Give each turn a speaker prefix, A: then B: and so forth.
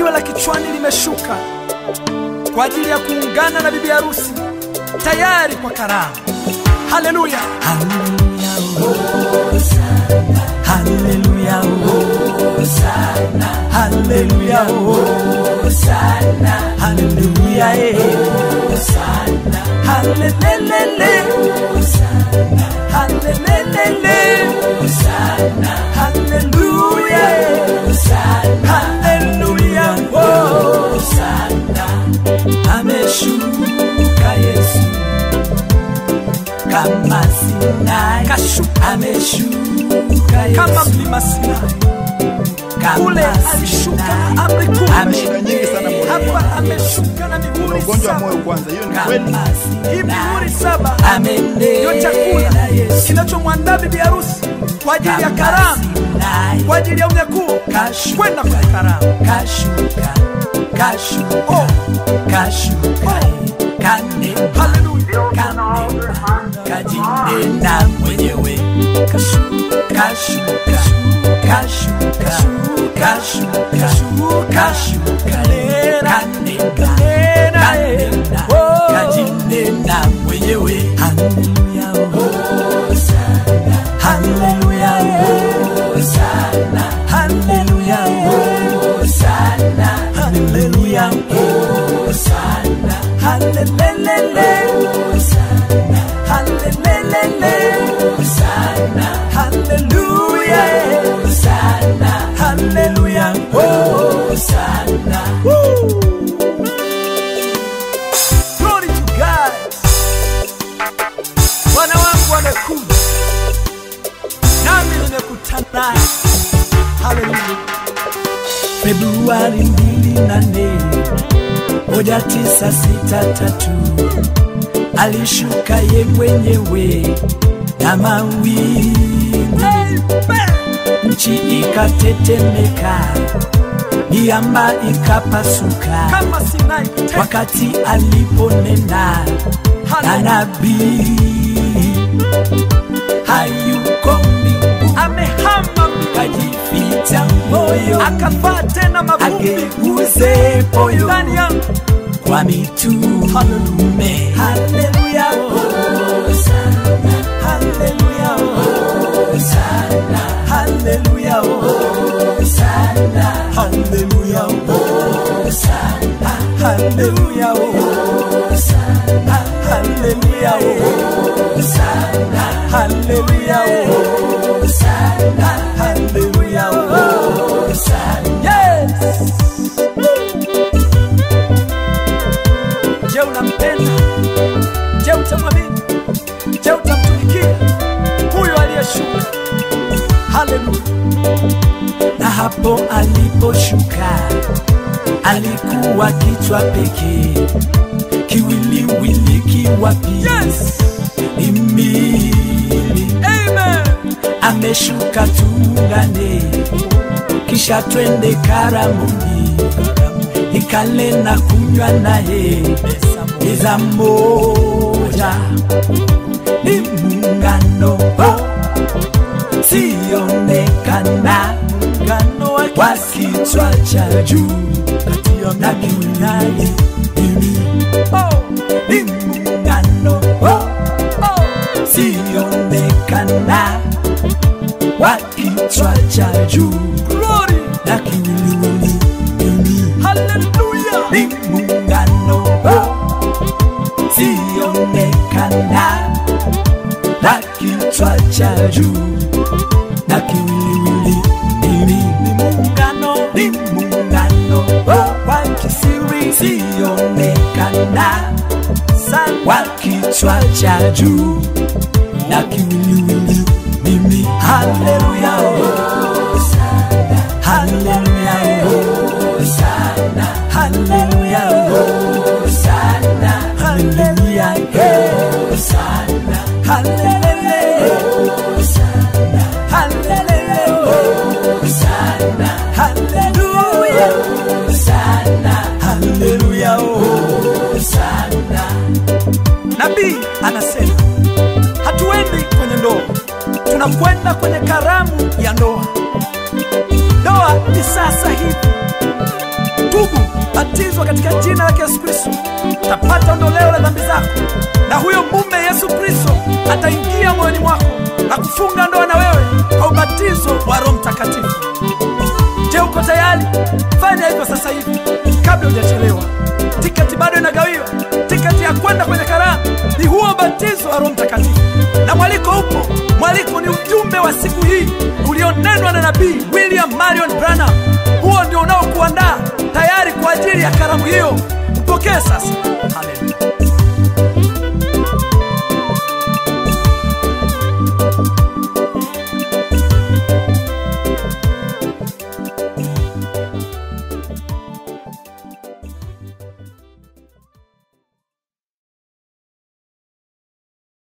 A: jiwe la kichwani limeshuka kwa ajili ya kuungana na bibi harusi tayari kwa karamu. Haleluya!
B: Haleluya, Hosana, Haleluya, Hosana, Haleluya, eh. Halelelele, Halelelele, Haleluya, Haleluya, oh. Ameshuka Yesu kama Sinai,
A: Kashuka.
B: ameshuka Yesu
A: Kama mlima Sinai
B: kama
A: kule alishuka
B: Sinai.
A: na amri kumi,
B: Ame-
C: Shida nyingi sana moyoni.
A: hapa ameshuka na
C: Una
A: mihuri
C: ugonjwa wa
A: saba.
C: moyo kwanza, hiyo ni kweli.
B: kama
A: Hii mihuri saba
B: Amenena
A: ndio chakula
B: Yesu
A: kinachomwandaa bibi harusi kwa ajili ya
B: kama
A: karamu,
B: Sinai.
A: kwa ajili ya unyakuo
B: Kashuka.
A: kwenda kwenye karamu.
B: kashuka kashuka
A: Oh.
B: kashuka kanena
A: Haleluya!
B: kanena kajinena mwenyewe kashuka kashuka kashuka kashuka kashuka kanena kanena kajinena mwenyewe haleluya hosana haleluya hosana haleluya hosana haleluya hosana halelelele hosana halelelele hosana haleluya hosana haleluya hosana
A: Glory to God. Bwana wangu amekuja, nami nimekutana naye. Haleluya!
B: Februari mbili nane moja tisa sita tatu alishuka ye mwenyewe na mawingu, nchi ikatetemeka, miamba ikapasuka
A: Kama Sinai tena.
B: wakati aliponena na
A: Haleluya!
B: nabii hayuko mbingu,
A: Amehama mbinguni,
B: kajificha moyo
A: akavaa tena mavumbi
B: ageuze moyo
A: ndani yangu.
B: kwa mitume. Haleluya, hosana, haleluya, hosana, haleluya, hosana, haleluya, hosana, haleluya, hosana, haleluya, hosana, haleluya, hosana, haleluya, hosana.
A: Yes! Je, unampenda? Je, utamwamini? Je, utamtumikia huyo aliyeshuka? Haleluya!
B: na hapo aliposhuka alikuwa kichwa pekee, kiwiliwili kiwapi
A: Yes!
B: imili
A: Amen!
B: ameshuka tuungane, kisha twende karamuni, ikale na kunywa naye meza moja, ni muungano sionekana muungano wa kichwa cha juu na kiunani mimi
A: Oh!
B: ni muungano
A: Oh!
B: sionekana wa kichwa cha juu
A: Glory!
B: na kiwiliwili mimi
A: Hallelujah!
B: ni muungano sionekana wa kichwa cha juu na kiwiliwili mimi ni muungano ni muungano wa kisiri sionekana wa kichwa cha juu na kiwiliwili mimi haleluya hosana haleluya hosana haleluya hosana haleluya hosana haleluya hosana haleluya hosana haleluya hosana haleluya hosana
A: Nabii anasema hatuendi kwenye ndoa, tunakwenda kwenye karamu ya ndoa. Ndoa ni sasa hivi, tu ukibatizwa katika jina la Yesu Kristo utapata ondoleo la dhambi zako, na huyo mume Yesu Kristo ataingia moyoni mwako na kufunga ndoa na wewe kwa ubatizo wa Roho Mtakatifu. Je, uko tayari? Fanya hivyo sasa hivi kabla hujachelewa. Tiketi bado inagawiwa. Tiketi ya kwenda kwenye karamu ni huo ubatizo wa Roho Mtakatifu, na mwaliko upo. Mwaliko ni ujumbe wa siku hii ulionenwa na nabii William Marion Branham. Huo ndio unaokuandaa tayari kwa ajili ya karamu hiyo. Upokee sasa. Haleluya.